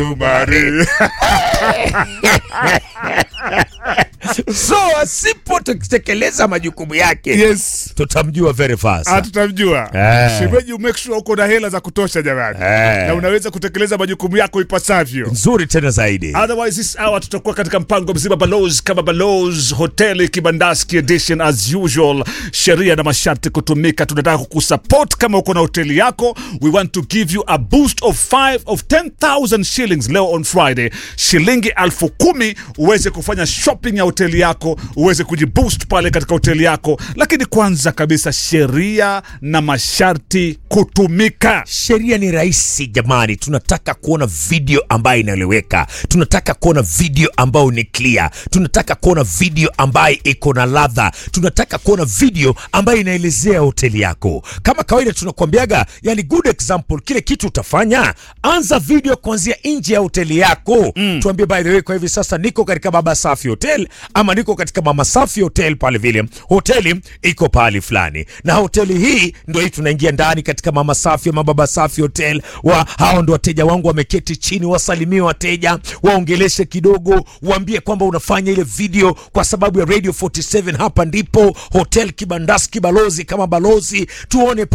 Umari. so asipotekeleza majukumu yake Yes. tutamjua very fast Ah, tutamjua Eh. shemeji, umake sure uko na hela za kutosha jamani, Eh. na unaweza kutekeleza majukumu yako ipasavyo. nzuri tena zaidi Otherwise this hour tutakuwa katika mpango mzima Balozi kama Balozi hoteli Kibandaski edition as usual, sheria na masharti kutumika. Tunataka kukusupport kama uko na hoteli yako, we want to give you a boost of 5 of 10,000 shillings leo on Friday, shilingi elfu kumi uweze kufanya shopping ya hoteli yako, uweze kujiboost pale katika hoteli yako. Lakini kwanza kabisa, sheria na masharti kutumika. sheria ni rahisi jamani tunataka kuona video ambayo inaeleweka tunataka kuona video ambayo ni clear tunataka kuona video ambayo iko na ladha tunataka kuona video ambayo inaelezea hoteli yako kama kawaida tunakuambiaga yani good example kile kitu utafanya anza video kuanzia nje ya hoteli yako mm. tuambie by the way kwa hivi sasa niko katika baba safi hotel ama niko katika mama safi hotel pale vile hoteli iko pahali fulani na hoteli hii ndio hii tunaingia ndani katika mama safi ama baba safi hotel wa hao ndo wateja wangu wameketi chini wasalimie wateja waongeleshe kidogo waambie kwamba unafanya ile video kwa sababu ya radio 47 hapa ndipo hotel kibandaski balozi kama balozi tuone